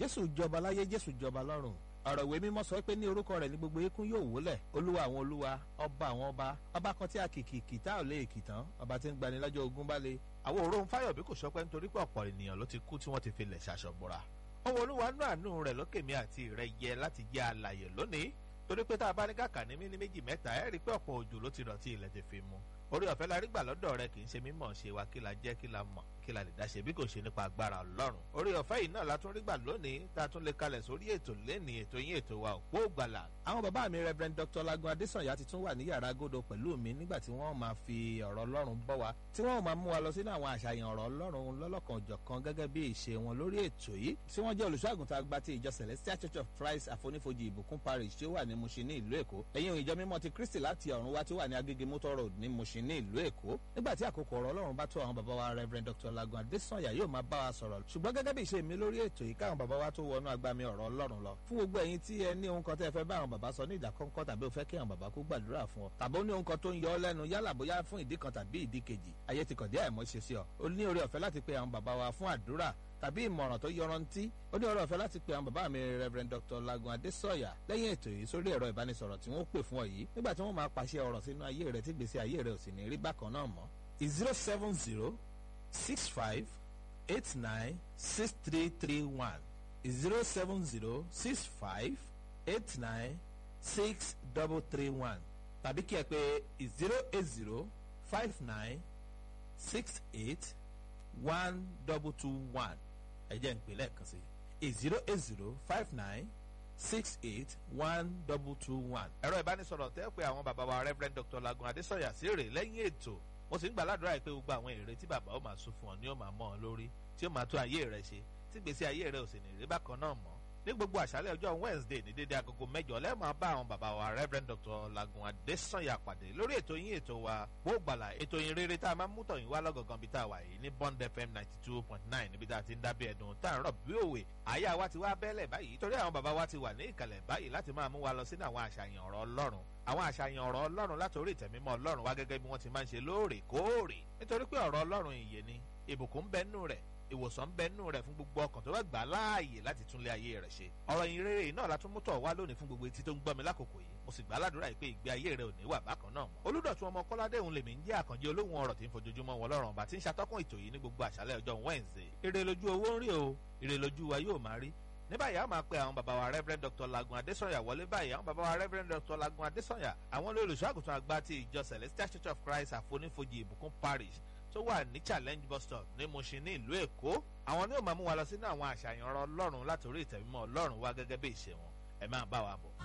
jésù jọba láyé jésù jọba lọ́run ọ̀rọ̀ ìwé mímọ́ sọ pé ní orúkọ rẹ̀ ní gbogbo eékún yóò wólẹ̀ olúwa àwọn olúwa ọba àwọn ọba ọba kan tí a kìkì kìtá ò lè kìtàn ọba tí ń gbani lọ́jọ́ ogun bá le. àwọn òróun fáyọ̀bí kò sọpẹ́ nítorí pé ọ̀pọ̀ ènìyàn ló ti kú tí wọ́n ti fi lẹ̀ ṣaṣọ̀bọ̀ra. ọwọ́ olúwa nú àánú rẹ̀ lókè mi àti rẹ̀ yẹ láti jẹ́ alàyè lónìí torí pé tá a bá ní kàkà ní mímí méjì mẹ́ta ẹ̀ rí pé ọ̀pọ̀ òjò ló ti rọ̀ tí ilẹ̀ ti fi mu orí ọ̀fẹ́ la rí gbà lọ́dọ̀ rẹ kì í ṣe mímọ̀ ṣe wa kí la jẹ́ kí la mọ̀ kí la lè dá ṣe bí kò ṣe nípa agbára ọlọ́run orí ọ̀fẹ́ yìí náà la tún rí gbà lónìí tá a tún lè kalẹ̀ sórí ètò lẹ́ni ètò yín ètò wa òpó gbàlà. àwọn bàbá mi reverend dr lagun adesanya ti tún wà ní yàrá agodo pẹ̀lú mi nígbà tí wọ́n máa fi ọ̀rọ̀ ọlọ́run bọ́ wa tí wọ́n máa mú wa lọ sínú àwọn àṣàyàn ọ̀rọ̀ ọlọ́run lọ́lọ́kan òjọ̀kan gẹ́gẹ́ bí ìṣe wọn lórí ètò yìí tí wọ́n jẹ́ olùṣọ́àgùntàn àgbà ti ìjọ celestial church of christ àfonífojì ìbùkún parish tí ó wà ní mushin ní ìlú èkó ẹ̀yìn ìjọ mímọ́ ti kristi láti ọ̀run wá tí ó wà ní agége motor road ní mushin ní ìlú èkó nígbà tí àkókò ọ̀rọ̀ ọlọ́run bá tó àwọn bàbá wa reverend dr lagun adesanya yóò máa bá wa sọ̀rọ̀ ṣùgbọ́n gẹ́gẹ́ bí ìṣe mi lórí ètò yìí káwọn bàbá wa tó wọnú agbami ọ̀rọ̀ ọlọ́run lọ fún gbogbo ẹ̀yin tí ẹ ní ohun kan tẹ́ ẹ fẹ́ bá àwọn bàbá sọ ní ìdákọ́ńkọ́ tàbí o fẹ́ kí àwọn bàbá kó gbàdúrà fún ọ tàbí ó ní ohun kan tó ń yọ ọ lẹ́nu yálà bóyá fún ìdí kan tàbí ìdí kejì ayé ti kọ̀dé àìmọ́ ṣe sí ọ o ní oore ọ̀fẹ́ láti pe àwọn bàbá wa fún àdúrà tàbí ìmọ̀ràn tó yọrantí ó ní ọ̀rọ̀ ọ̀fẹ́ láti pe àwọn bàbá mi reverend dr lagun adesanya lẹ́yìn ètò yìí sórí ẹ̀rọ ìbánisọ̀rọ̀ tí wọ́n pè fún ọ yìí nígbà tí wọ́n máa pàṣẹ ọ̀rọ̀ sínú ayé rẹ tí gbèsè ayé rẹ ò sì ní rí bákan náà mọ́ zero seven zero six five eight nine six three three one zero seven zero six five eight nine six double three one tàbí kí ẹ pé zero eight zero five nine six eight one double two one ẹ jẹ́ ìpè lẹ́ẹ̀kan sí i zero eight zero five nine six eight one double two one. ẹ̀rọ ìbánisọ̀rọ̀ tẹ́ pé àwọn bàbá wa reverend dr lagun adesanya sí rè lẹ́yìn ètò mo sì ń gbàládùra pé gbogbo àwọn èrè tí bàbá ó máa sún fún ọ ni ó máa mọ ọ lórí tí ó máa tó ayé rẹ ṣe tí gbèsè ayé rẹ ò sì ní rí bákan náà mọ́ ní gbogbo àṣálẹ̀ ọjọ́ wednesday ní dédé agogo mẹ́jọ lẹ́ẹ̀máa bá àwọn bàbá wa reverend dr lagun adesanya pàdé lórí ètò yín ètò wa bó gbàlà ètò yín rere tá a máa ń mú tọ̀yìn wá lọ́gọ̀gàn bí tá a wà yìí ní bond fm ninety two point nine níbi tá a ti ń dábẹ́ ẹ̀dùn tá a ń rọ̀ bí òwe àyà wa ti wá bẹ́lẹ̀ báyìí torí àwọn bàbá wa ti wà ní ìkàlẹ̀ báyìí láti máa mú wa lọ sínú àwọn àṣàyàn ọ̀rọ̀ ọlọ́run àwọn àṣàyàn ọ̀rọ̀ ọlọ́run látòrí ìtẹ̀mímọ́ ọlọ́run wá gẹ́gẹ́ bí wọ́n ti máa ń ṣe lóòrèkóòrè nítorí pé ọ̀rọ̀ ọlọ́run ìyè ni ìbùkún ń bẹ nínú rẹ̀ ìwòsàn ń bẹ nínú rẹ̀ fún gbogbo ọkàn tó bá gbà láàyè láti túnlé ayé rẹ̀ ṣe ọ̀rọ̀ yìí rere náà la tún mú tọ̀ wá lónìí fún gbogbo etí tó ń gbọ́ mi lákòókò yìí mo sì gbà ládùúrà yìí pé ìgbé ayé rẹ̀ ò ní wà bákan náà mọ́ olùdọ̀tún ọmọ kọ́ládé òun lèmi ń jẹ́ àkànjẹ́ olóhùn ọ̀rọ̀ tí ń fojoojúmọ́ wọn lọ́rùn ọba tí ń ṣàtọ́kùn ètò yìí ní gbogbo àṣálẹ̀ ọjọ́ wednesday ire lójú owó ń rí o ire lójú wa yóò máa rí ní báyìí a máa pe àwọn bàbá wa reverend dr lagun adesanya wọlé báyìí àwọn bàbá wa reverend dr lagun adesanya àwọn olùṣọ́ àgùntàn àgbà ti ìjọ celestial church of christ àfonífojì ìbùkún parish tó wà ní challenge bus stop ní mushin ní ìlú èkó àwọn ni ó máa mú wa lọ sínú àwọn àṣàyàn ọ̀rọ̀ ọlọ́run látòrí ìtẹ̀mímọ́ ọlọ́run wá gẹ́gẹ́ bí ìṣe wọn ẹ máa bá wa bọ̀.